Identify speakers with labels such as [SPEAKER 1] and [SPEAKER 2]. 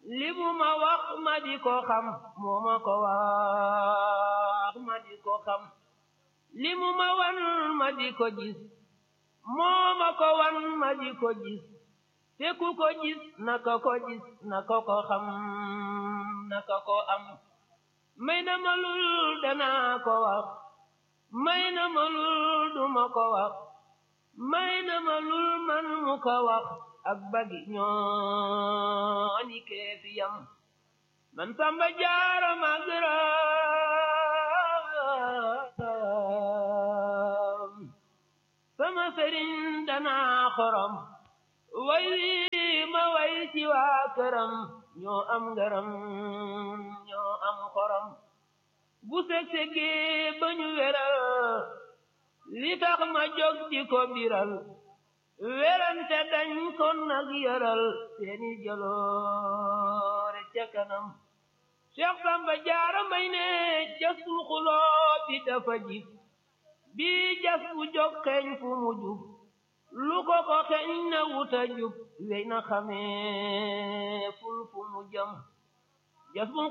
[SPEAKER 1] li mu ma wax ma di ko xam moo ma ko wax ma di ko xam li mu ma wan ma di ko gis moo ma ko wan ma di ko gis te ku ko gis naka ko gis naka ko xam naka ko am may na ma lul danaa ko wax may na ma lul duma ko wax may na ma lul man mu ko wax ak bagi ñoo ni keefi yam man samba jaara magaram sama sëriñ danaa xorom way wi ma way ci waa këram ñoo am ngaram ñoo am xorom bu seg-segi ba ñu weral li tax ma jóg di ko biral werante dañ kon nag yaral seeni jaloore ca kanam Cheikh Samba Jaara may ne jasul xuloo bi dafa jib bi jas bu jóg xeeñ fu mu jub lu ko ko xeeñ na wuta jub wey na xamee ful fu mu jëm jas bu